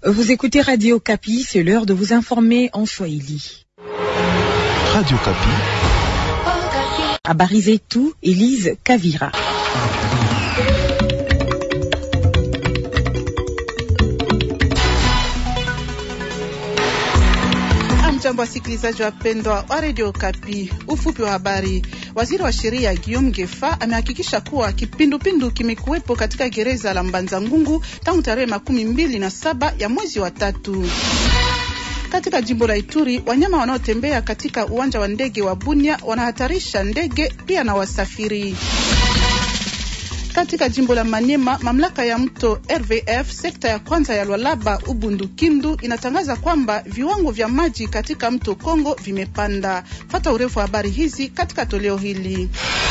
Vous écoutez Radio Kapi, c'est l'heure de vous informer en Swahili. Radio Kapi. Habari zetu, Elise Kavira. Jambo wasikilizaji wapendwa wa redio Kapi. Ufupi wa habari. Waziri wa sheria Guillaume Gefa amehakikisha kuwa kipindupindu kimekuwepo katika gereza la Mbanza Ngungu tangu tarehe makumi mbili na saba ya mwezi wa tatu. Katika jimbo la Ituri, wanyama wanaotembea katika uwanja wa ndege wa Bunia wanahatarisha ndege pia na wasafiri. Katika jimbo la Manyema, mamlaka ya mto RVF sekta ya kwanza ya Lwalaba Ubundu Kindu inatangaza kwamba viwango vya maji katika mto Kongo vimepanda. Fata urefu wa habari hizi katika toleo hili.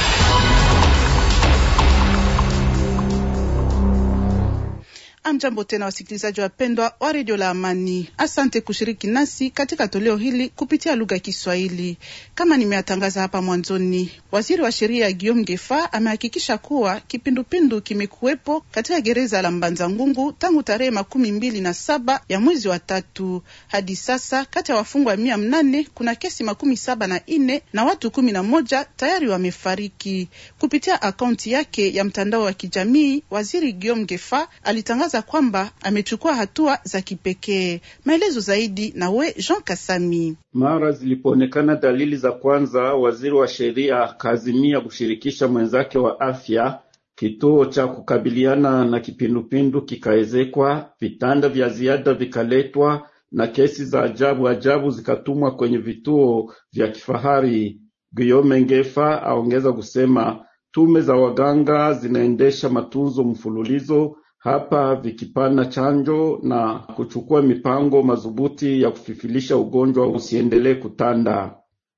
Amjambo tena wasikilizaji wapendwa wa redio la Amani, asante kushiriki nasi katika toleo hili kupitia lugha ya Kiswahili. Kama nimeatangaza hapa mwanzoni, waziri wa sheria Guillaume Gefa amehakikisha kuwa kipindupindu kimekuwepo katika gereza la Mbanza Ngungu tangu tarehe makumi mbili na saba ya mwezi wa tatu hadi sasa. Kati ya wafungwa mia mnane kuna kesi makumi saba na nne na watu kumi na moja tayari wamefariki. Kupitia akaunti yake ya mtandao wa kijamii, waziri Guillaume Gefa alitangaza kwamba amechukua hatua za kipekee. Maelezo zaidi na we Jean Kasami. Mara zilipoonekana dalili za kwanza, waziri wa sheria akaazimia kushirikisha mwenzake wa afya. Kituo cha kukabiliana na kipindupindu kikaezekwa, vitanda vya ziada vikaletwa, na kesi za ajabu ajabu zikatumwa kwenye vituo vya kifahari. Guillaume Ngefa aongeza kusema tume za waganga zinaendesha matunzo mfululizo hapa vikipana chanjo na kuchukua mipango madhubuti ya kufifilisha ugonjwa usiendelee kutanda.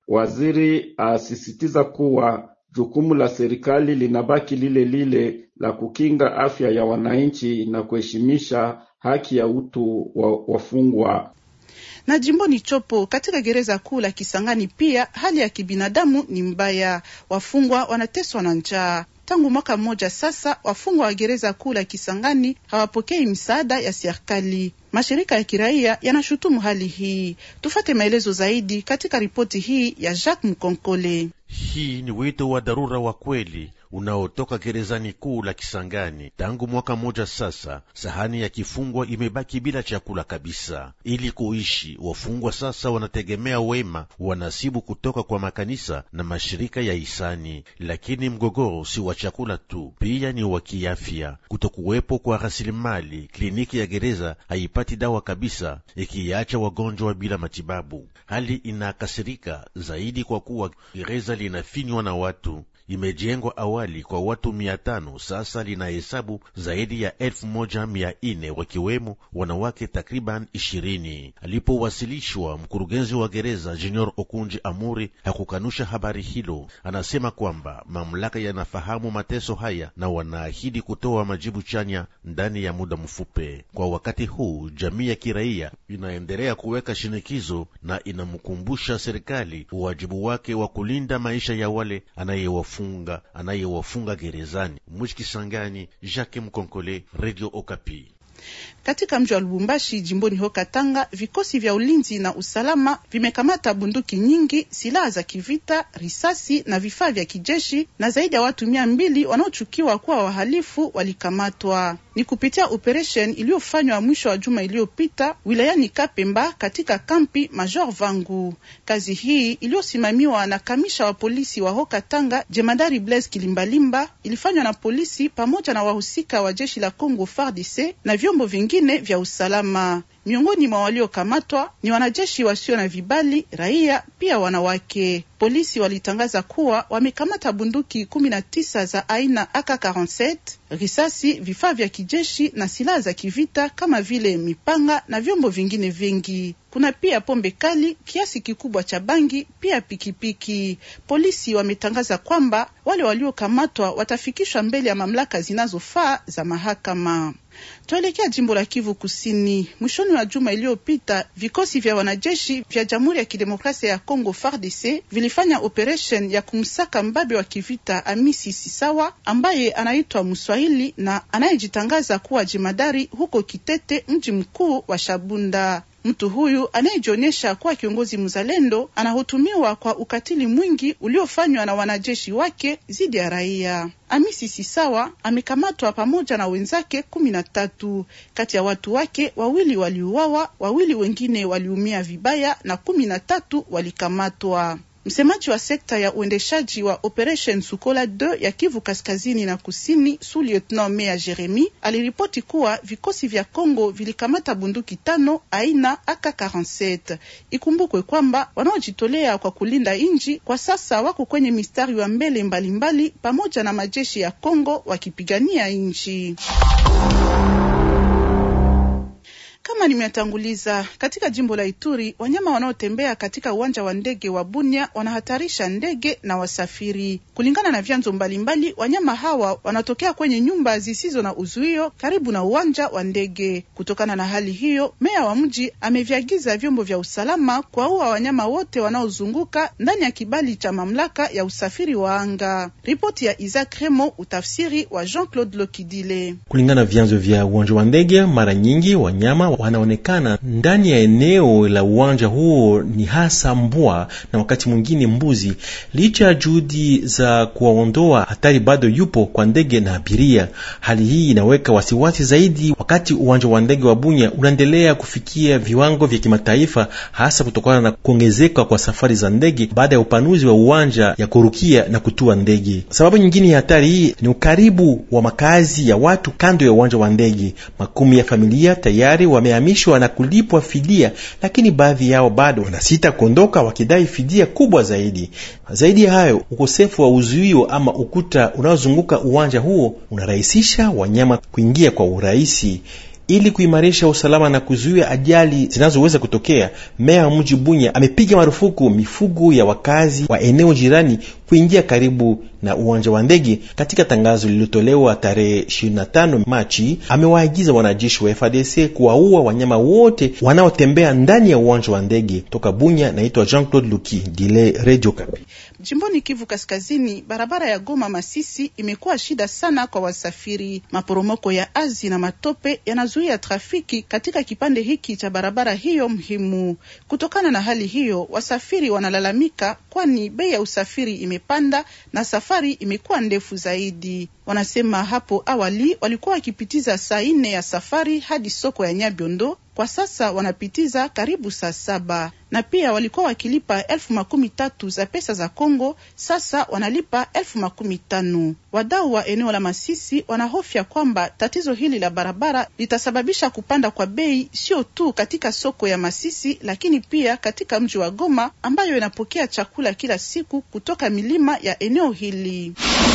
Waziri asisitiza kuwa jukumu la serikali linabaki lile lile la kukinga afya ya wananchi na kuheshimisha haki ya utu wa wafungwa. Na jimboni Chopo katika gereza kuu la Kisangani pia hali ya kibinadamu ni mbaya, wafungwa wanateswa na njaa. Tangu mwaka mmoja sasa, wafungwa wa gereza kuu la Kisangani hawapokei msaada ya serikali. Mashirika ya kiraia yanashutumu hali hii. Tufate maelezo zaidi katika ripoti hii ya Jacques Mkonkole. Hii ni wito wa dharura wa kweli unaotoka gerezani kuu la Kisangani. Tangu mwaka mmoja sasa, sahani ya kifungwa imebaki bila chakula kabisa. Ili kuishi, wafungwa sasa wanategemea wema wanasibu kutoka kwa makanisa na mashirika ya hisani. Lakini mgogoro si wa chakula tu, pia ni wa kiafya. Kutokuwepo kwa rasilimali, kliniki ya gereza haipati dawa kabisa, ikiacha wagonjwa bila matibabu. Hali inakasirika zaidi kwa kuwa gereza linafinywa na watu imejengwa awali kwa watu mia tano sasa linahesabu zaidi ya elfu moja mia nne wakiwemo wanawake takriban ishirini. Alipowasilishwa, mkurugenzi wa gereza Junior Okunji Amuri hakukanusha habari hilo. Anasema kwamba mamlaka yanafahamu mateso haya na wanaahidi kutoa majibu chanya ndani ya muda mfupi. Kwa wakati huu, jamii ya kiraia inaendelea kuweka shinikizo na inamkumbusha serikali uwajibu wake wa kulinda maisha ya wale anayewafunga anayewafunga gerezani. Mwichikisangani, Jacques Mkonkole, Radio Okapi. Katika mji wa Lubumbashi jimboni ho Katanga, vikosi vya ulinzi na usalama vimekamata bunduki nyingi, silaha za kivita, risasi na vifaa vya kijeshi, na zaidi ya watu mia mbili wanaochukiwa kuwa wahalifu walikamatwa. Ni kupitia operation iliyofanywa mwisho wa juma iliyopita wilayani Kapemba katika kampi Major Vangu. Kazi hii iliyosimamiwa na kamisha wa polisi wa ho Katanga, jemadari Blaise Kilimbalimba, ilifanywa na polisi pamoja na wahusika wa jeshi la Congo FARDC na vyombo vingine vya usalama. Miongoni mwa waliokamatwa ni wanajeshi wasio na vibali, raia pia wanawake. Polisi walitangaza kuwa wamekamata bunduki kumi na tisa za aina AK47, risasi, vifaa vya kijeshi na silaha za kivita kama vile mipanga na vyombo vingine vingi. Kuna pia pombe kali, kiasi kikubwa cha bangi, pia pikipiki. Polisi wametangaza kwamba wale waliokamatwa watafikishwa mbele ya mamlaka zinazofaa za mahakama. Tuelekea jimbo la Kivu Kusini. Mwishoni wa juma iliyopita, vikosi vya wanajeshi vya Jamhuri ya Kidemokrasia ya Kongo FARDC vilifanya operation ya kumsaka mbabe wa kivita Amisi Sisawa ambaye anaitwa Mswahili na anayejitangaza kuwa jemadari huko Kitete, mji mkuu wa Shabunda. Mtu huyu anayejionyesha kuwa kiongozi mzalendo anahutumiwa kwa ukatili mwingi uliofanywa na wanajeshi wake dhidi ya raia. Amisi Sisawa amekamatwa pamoja na wenzake kumi na tatu. Kati ya watu wake wawili waliuawa, wawili wengine waliumia vibaya na kumi na tatu walikamatwa. Msemaji wa sekta ya uendeshaji wa Operation Sukola 2 ya Kivu kaskazini na kusini, su lieutenant Mea Jeremi aliripoti kuwa vikosi vya Kongo vilikamata bunduki tano aina AK47. Ikumbukwe kwamba wanaojitolea kwa kulinda nchi kwa sasa wako kwenye mistari wa mbele mbalimbali mbali, pamoja na majeshi ya Kongo wakipigania nchi. Kama nimetanguliza katika jimbo la Ituri, wanyama wanaotembea katika uwanja wa ndege wa Bunia wanahatarisha ndege na wasafiri. Kulingana na vyanzo mbalimbali, wanyama hawa wanatokea kwenye nyumba zisizo na uzuio karibu na uwanja wa ndege. Kutokana na hali hiyo, meya wa mji ameviagiza vyombo vya usalama kuwaua wanyama wote wanaozunguka ndani ya kibali cha mamlaka ya usafiri wa anga. Ripoti ya Isaac Remo, utafsiri wa Jean-Claude Lokidile. Kulingana na vyanzo vya uwanja wa ndege, mara nyingi wanyama wanaonekana ndani ya eneo la uwanja huo ni hasa mbwa na wakati mwingine mbuzi. Licha ya juhudi za kuwaondoa, hatari bado yupo kwa ndege na abiria. Hali hii inaweka wasiwasi zaidi wakati uwanja wa ndege wa Bunya unaendelea kufikia viwango vya kimataifa, hasa kutokana na kuongezeka kwa safari za ndege baada ya upanuzi wa uwanja ya kurukia na kutua ndege. Sababu nyingine ya hatari hii ni ukaribu wa makazi ya watu kando ya uwanja wa ndege. Makumi ya familia tayari wamehamishwa na kulipwa fidia, lakini baadhi yao bado wanasita kuondoka wakidai fidia kubwa zaidi. Zaidi ya hayo, ukosefu wa uzuio ama ukuta unaozunguka uwanja huo unarahisisha wanyama kuingia kwa urahisi. Ili kuimarisha usalama na kuzuia ajali zinazoweza kutokea, meya wa mji Bunya amepiga marufuku mifugo ya wakazi wa eneo jirani kuingia karibu na uwanja wa ndege. Katika tangazo lililotolewa tarehe 25 Machi, amewaagiza wanajeshi wa FARDC kuwaua wanyama wote wanaotembea ndani ya uwanja wa ndege. Toka Bunya, naitwa Jean-Claude Luki Dile, Radio Kapi. Jimboni Kivu Kaskazini, barabara ya Goma Masisi imekuwa shida sana kwa wasafiri. Maporomoko ya azi na matope yanazuia trafiki katika kipande hiki cha barabara hiyo muhimu. Kutokana na hali hiyo, wasafiri wanalalamika, kwani bei ya usafiri imepanda na safari imekuwa ndefu zaidi. Wanasema hapo awali walikuwa wakipitiza saa nne ya safari hadi soko ya Nyabiondo kwa sasa wanapitiza karibu saa saba na pia walikuwa wakilipa elfu makumi tatu za pesa za Kongo, sasa wanalipa elfu makumi tano. Wadau wa eneo la Masisi wanahofia kwamba tatizo hili la barabara litasababisha kupanda kwa bei, sio tu katika soko ya Masisi, lakini pia katika mji wa Goma ambayo inapokea chakula kila siku kutoka milima ya eneo hili.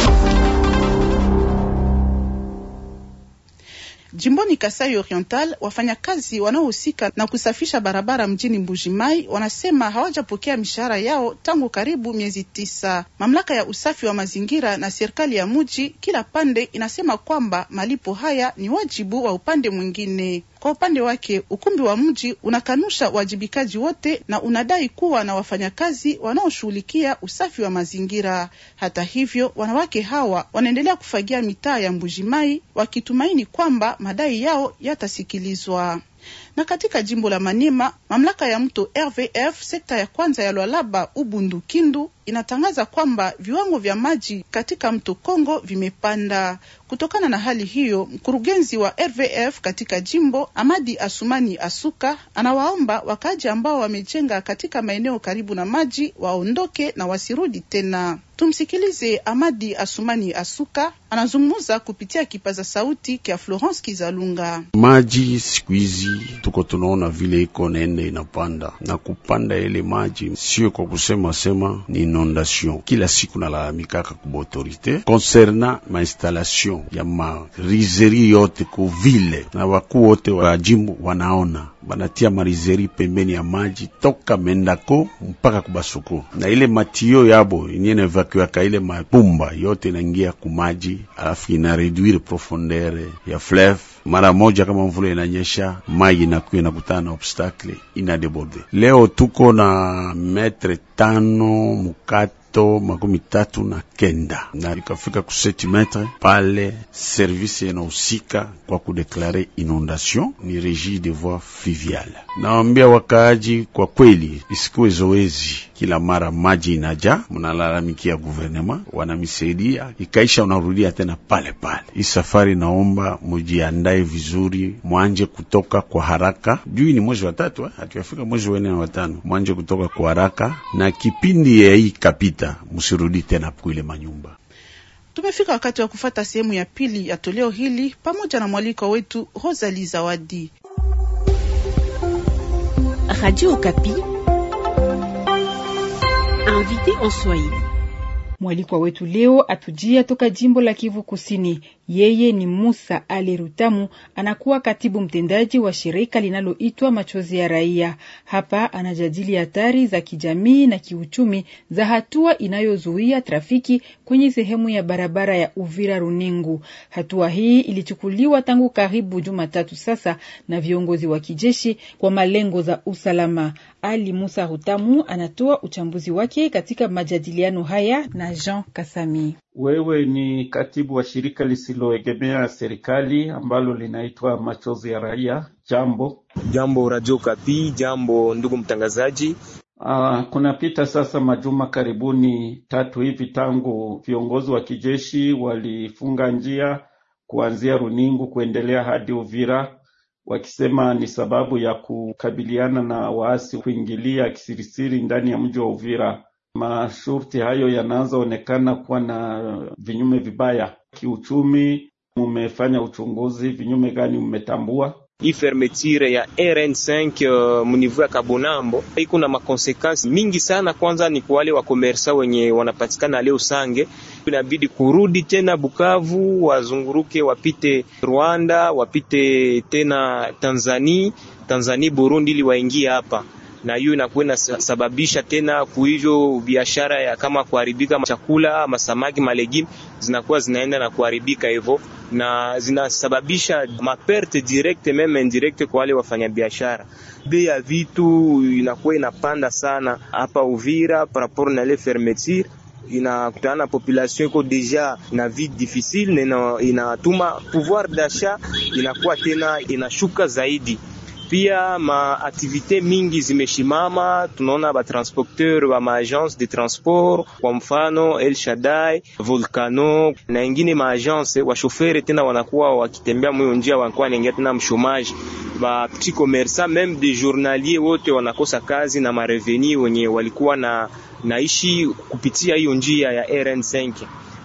Jimboni Kasai Oriental, wafanyakazi wanaohusika na kusafisha barabara mjini Mbujimai wanasema hawajapokea mishahara yao tangu karibu miezi tisa. Mamlaka ya usafi wa mazingira na serikali ya mji, kila pande inasema kwamba malipo haya ni wajibu wa upande mwingine. Kwa upande wake ukumbi wa mji unakanusha uwajibikaji wote na unadai kuwa na wafanyakazi wanaoshughulikia usafi wa mazingira. Hata hivyo, wanawake hawa wanaendelea kufagia mitaa ya Mbujimai wakitumaini kwamba madai yao yatasikilizwa. Na katika jimbo la Maniema, mamlaka ya mto RVF sekta ya kwanza ya Lwalaba Ubundu Kindu inatangaza kwamba viwango vya maji katika mto Kongo vimepanda. Kutokana na hali hiyo, mkurugenzi wa RVF katika jimbo Amadi Asumani Asuka anawaomba wakaaji ambao wamejenga katika maeneo karibu na maji waondoke na wasirudi tena. Tumsikilize Amadi Asumani Asuka anazungumza kupitia kipaza sauti kya Florence Kizalunga. Maji siku hizi tuko tunaona vile iko nene inapanda na kupanda, ile maji sio kwa kusema sema ni inondation. Kila siku nalalamikaka kuba autorite concernant ma installation ya ma riseri yote ku vile na wakuu wote wa jimbo wanaona banatia marizeri pembeni ya maji toka Mendako mpaka kubasoko, na ile matio yabo yenye na evacuaka ile mapumba yote inaingia kumaji, alafu ina reduire profondeur ya fleuve mara moja. Kama mvula inanyesha, maji inakuwa inakutana na obstacle ina deborde. Leo tuko na metre tano mukati to makumi tatu na kenda na ikafika ku seti metre pale. Service inahusika kwa kudeklare inondation ni Regie des voies fluviales. Nawambia wakaaji, kwa kweli isikuwe zoezi kila mara maji inaja, mnalalamikia guvernema, wanamisaidia ikaisha, unarudia tena pale pale. Hii safari naomba mujiandae vizuri, mwanje kutoka kwa haraka juu ni mwezi wa tatu, hatuyafika mwezi wa nne na watano, mwanje kutoka kwa haraka na kipindi ya hii kapita, musirudi tena kuile manyumba. Tumefika wakati wa kufata sehemu ya pili ya toleo hili pamoja na mwaliko wetu Rosalie Zawadi. Radio Okapi. Invité en Swahili. Mwalikwa wetu leo atujia toka jimbo la Kivu Kusini. Yeye ni Musa Ali Rutamu, anakuwa katibu mtendaji wa shirika linaloitwa Machozi ya Raia. Hapa anajadili hatari za kijamii na kiuchumi za hatua inayozuia trafiki kwenye sehemu ya barabara ya Uvira Runingu. Hatua hii ilichukuliwa tangu karibu Jumatatu sasa na viongozi wa kijeshi kwa malengo za usalama. Ali Musa Rutamu anatoa uchambuzi wake katika majadiliano haya na Jean Kasami. Wewe ni katibu wa shirika lisiloegemea serikali ambalo linaitwa Machozi ya Raia. Jambo jambo, Radio Kapi. Jambo ndugu mtangazaji. Uh, kunapita sasa majuma karibuni tatu hivi tangu viongozi wa kijeshi walifunga njia kuanzia Runingu kuendelea hadi Uvira wakisema ni sababu ya kukabiliana na waasi kuingilia kisirisiri ndani ya mji wa Uvira. Masharti hayo yanaanza onekana kuwa na vinyume vibaya kiuchumi. Mumefanya uchunguzi, vinyume gani mmetambua? Hii fermeture ya RN5 uh, munivu ya Kabonambo iko na makonsekansi mingi sana. Kwanza ni kwa wale wakomersa wenye wanapatikana leo Sange, inabidi kurudi tena Bukavu, wazunguruke wapite Rwanda, wapite tena Tanzania, Tanzania Burundi, ili waingie hapa na hiyo inakuwa inasababisha tena kuhivyo biashara ya kama kuharibika chakula, masamaki, malegimi zinakuwa zinaenda na kuharibika hivyo, na zinasababisha maperte direct meme indirect kwa wale wafanyabiashara. Bei ya vitu inakuwa inapanda sana hapa Uvira par rapport na ile fermeture inakutana na population iko deja na vie difficile, na inatuma pouvoir d'achat inakuwa tena inashuka zaidi pia maaktivite mingi zimeshimama. Tunaona batransporteur wa maagence de transport, kwa mfano El Shaddai, Volcano na ingine maagence, washofere tena wanakuwa wakitembea mwiyo njia, wanakuwa wanaingia tena mshomaji. Ba petit commerçant meme de journalier wote wanakosa kazi na mareveni wenye walikuwa na naishi kupitia hiyo njia ya RN5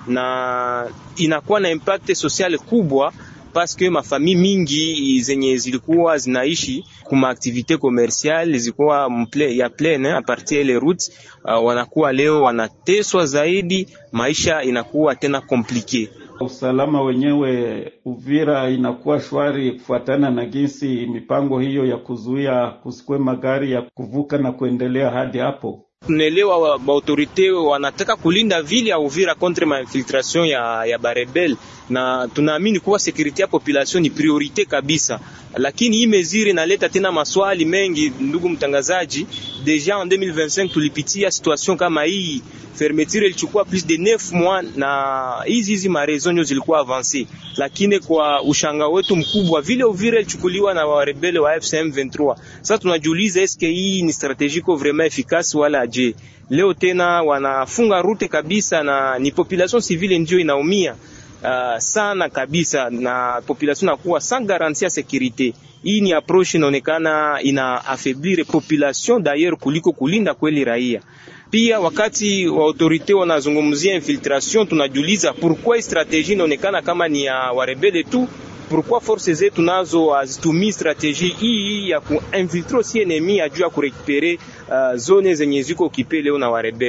na inakuwa na impact social kubwa paske mafami mingi zenye zilikuwa zinaishi kuma aktivite commerciale zilikuwa mple, ya pleine a partir ile route uh, wanakuwa leo wanateswa zaidi, maisha inakuwa tena komplike. Usalama wenyewe Uvira inakuwa shwari kufuatana na jinsi mipango hiyo ya kuzuia kusikwe magari ya kuvuka na kuendelea hadi hapo. Tunaelewa baautorite wanataka kulinda vile ya Uvira contre ma infiltration ya, ya barebel na tunaamini kuwa sekurite ya population ni priorite kabisa, lakini hii meziri inaleta tena maswali mengi. Ndugu mtangazaji, deja en 2025 tulipitia situation kama hii, fermeture ilichukua plus de 9 mois na hizi hizi marezo zilikuwa avance, lakini kwa ushanga wetu mkubwa vile Uvira ilichukuliwa na warebele wa FCM 23. Sasa tunajiuliza eske hii ni strategie ko vraiment efficace wala je? Leo tena wanafunga rute kabisa na ni population civile ndio inaumia. Uh, sana kabisa na population nakuwa sans garantie ya securite. Hii ni approche inaonekana ina affaiblir population d'ailleurs kuliko kulinda kweli raia. Pia wakati wa autorite wanazungumzia infiltration, tunajiuliza pourquoi strategie inaonekana kama ni ya warebele tu pourquoi force zetu nazo hazitumii strategie hii ya kuinfiltre si enemi ajuu ya kurekupere uh, zone zenye ziko okipe leo na warebele.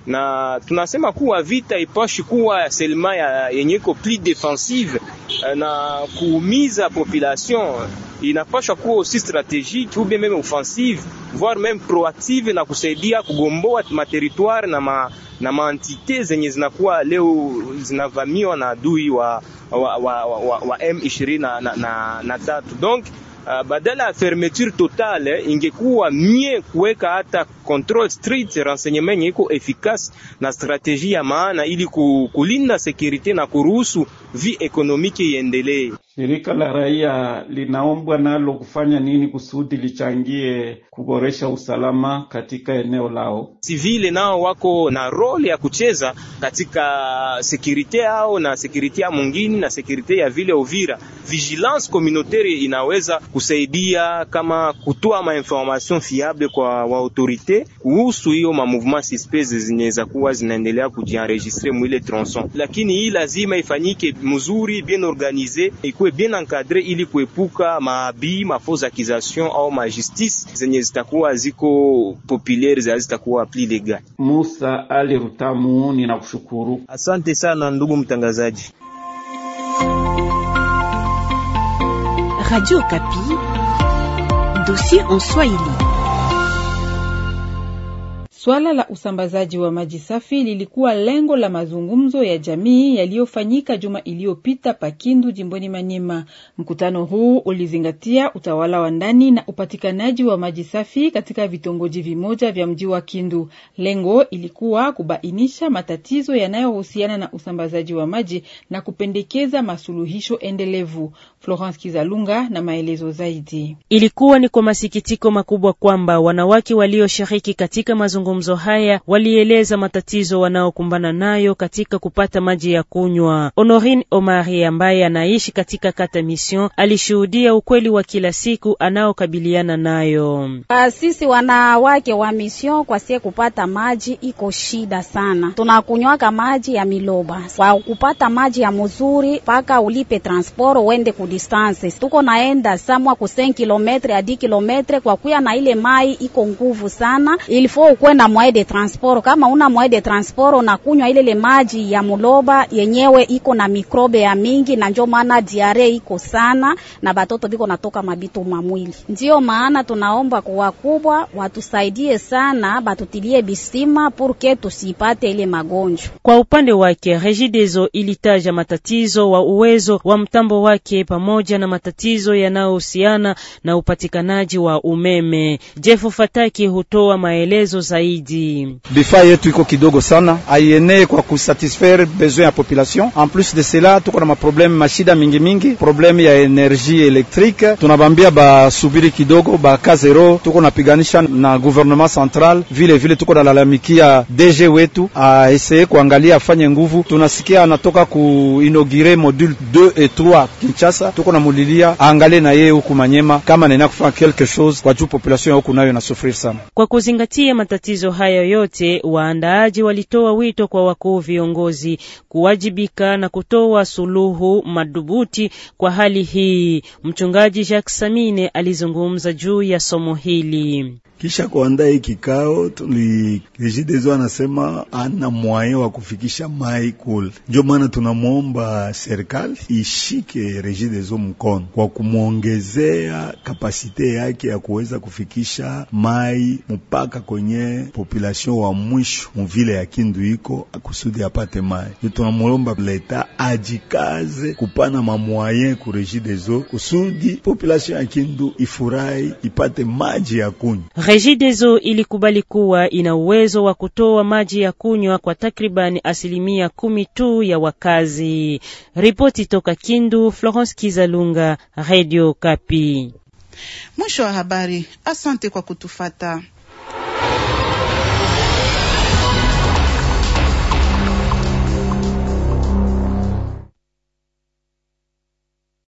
na tunasema kuwa vita ipashi kuwa selma ya yenye iko plus defensive na kuumiza population, inapashwa kuwa aussi strategique ou bien même offensive voire même proactive na kusaidia kugomboa materitoire na ma, na maentite zenye zinakuwa leo zinavamiwa na adui wa, wa, wa, wa, wa M23 na, na, na, na tatu donc Uh, badala ya fermeture totale ingekuwa mie kuweka hata control strict renseignement yenye iko efficace na strategie ya maana ili kulinda securite na kuruhusu vi ekonomiki iendelee. Shirika la raia linaombwa nalo kufanya nini kusudi lichangie kuboresha usalama katika eneo lao? Sivile nao wako na role ya kucheza katika securite yao na securite ya mwingine na securite ya vile Uvira. Vigilance communautaire inaweza kusaidia kama kutoa ma information fiable kwa wa autorite kuhusu hiyo ma mouvement suspect zinaweza kuwa zinaendelea kujienregistre mwile tronçon, lakini hii lazima ifanyike mzuri, bien organize, ikuwe bien encadre ili kuepuka maabi ma fausse accusation au ma justice zenye zitakuwa ziko populaire za zitakuwa pli legal. Musa Ali Rutamu, ninakushukuru. Asante sana ndugu mtangazaji. Radio Kapi, dossier en Swahili. Swala la usambazaji wa maji safi lilikuwa lengo la mazungumzo ya jamii yaliyofanyika juma iliyopita Pakindu, jimboni Manyema. Mkutano huu ulizingatia utawala wa ndani na upatikanaji wa maji safi katika vitongoji vimoja vya mji wa Kindu. Lengo ilikuwa kubainisha matatizo yanayohusiana na usambazaji wa maji na kupendekeza masuluhisho endelevu. Florence Kizalunga na maelezo zaidi. Ilikuwa ni kwa masikitiko makubwa kwamba wanawake walioshiriki katika mazungumzo haya walieleza matatizo wanaokumbana nayo katika kupata maji ya kunywa. Honorine Omari ambaye anaishi katika kata Mission alishuhudia ukweli wa kila siku anaokabiliana nayo. Sisi wanawake wa Mission kwa sie kupata maji iko shida sana, tunakunywaka maji ya miloba. Kwa kupata maji ya mzuri mpaka ulipe transport uende ku distance, tuko naenda samwa ku 5 kilometre hadi kilometre, kwa kuya na ile mai iko nguvu sana, ilifo ukwe na moyen de transport. Kama una moyen de transport unakunywa ile le maji ya muloba yenyewe iko na mikrobe ya mingi, na njo maana diare iko sana na batoto biko natoka mabitu mamwili. Ndio maana tunaomba kwa wakubwa watusaidie sana, batutilie bisima purke tusipate ile magonjwa. Kwa upande wake Regideso ilitaja matatizo wa uwezo wa mtambo wake pamoja na matatizo yanayohusiana na upatikanaji wa umeme. Jeff Fataki hutoa maelezo zaidi. Vifaa yetu iko kidogo sana, aienee kwa kusatisfaire besoin ya population. En plus de cela, tuko na maprobleme mashida mingi mingi, probleme ya energie elektrike. Tunabambia basubiri kidogo, baka zero. Tuko napiganisha na gouvernement central, vile vile tuko nalalamikia DG wetu aeseye kuangalia afanye nguvu. Tunasikia anatoka ku inaugure module 2 et 3 Kinshasa, tuko na mulilia aangalie na yeye huku Manyema kama naenda kufanya quelque chose kwa juu population ya huku nayo inasufrir sana. Kwa kuzingatia matatizo hayo yote, waandaaji walitoa wito kwa wakuu viongozi kuwajibika na kutoa suluhu madhubuti kwa hali hii. Mchungaji Jacques Samine alizungumza juu ya somo hili. Kisha kuandaa hii kikao tuli Regideso anasema ana moyen wa kufikisha mai kule, ndio maana tunamwomba serikali ishike Regideso mkono kwa kumwongezea kapasite yake ya kuweza kufikisha mai mpaka kwenye population wa mwisho muvile ya Kindu iko akusudi apate mai. Ndio tunamwomba leta ajikaze kupana mamwayen ku Regideso kusudi population ya Kindu ifurahi ipate maji ya kunywa. Regideso ilikubali kuwa ina uwezo wa kutoa maji ya kunywa kwa takribani asilimia kumi tu ya wakazi. Ripoti toka Kindu, Florence Kizalunga, Radio Kapi. Mwisho wa habari. Asante kwa kutufata.